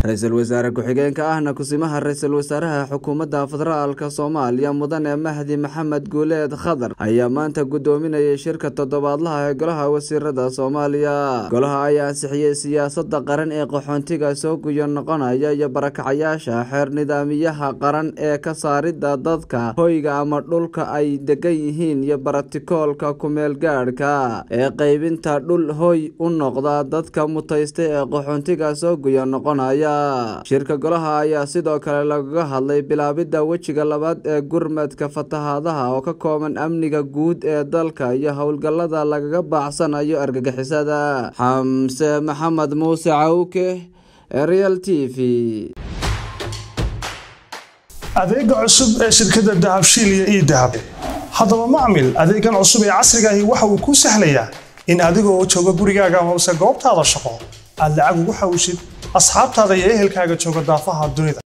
ra-iisul wasaare ku-xigeenka ahna kusimaha ra-iisul wasaaraha xukuumadda federaalk soomaaliya mudane mahdi maxamed guuleed khadar ayaa maanta gudoominayay shirka toddobaadlaha ee golaha wasiirada soomaaliya golaha ayaa ansixiyey siyaasada qaran ee qaxoontiga soo guyo noqonaya iyo barakacayaasha xeer nidaamiyaha qaran ee ka saarida dadka hoyga ama dhulka ay degan yihiin iyo barotikoolka kumeel gaadhka ee qeybinta dhul hoy u noqda dadka mutaysta ee qaxoontiga soo guyo noqonaya shirka golaha ayaa sidoo kale lagaga hadlay bilaabidda wejiga labaad ee gurmadka fatahaadaha oo ka kooban amniga guud ee dalka iyo howlgallada lagaga baacsanayo argagixisada xamse maxamed muuse cawke real t v adeega cusub ee shirkadda dahabshiil iyo ii dahab haddaba macmil adeegan cusub ee casriga ahi waxa uu kuu sahlayaa in adigoo jooga gurigaaga amase goobtaada shaqo aad lacag ugu xawishid asxaabtaada iyo ehelkaaga jooga daafaha dunida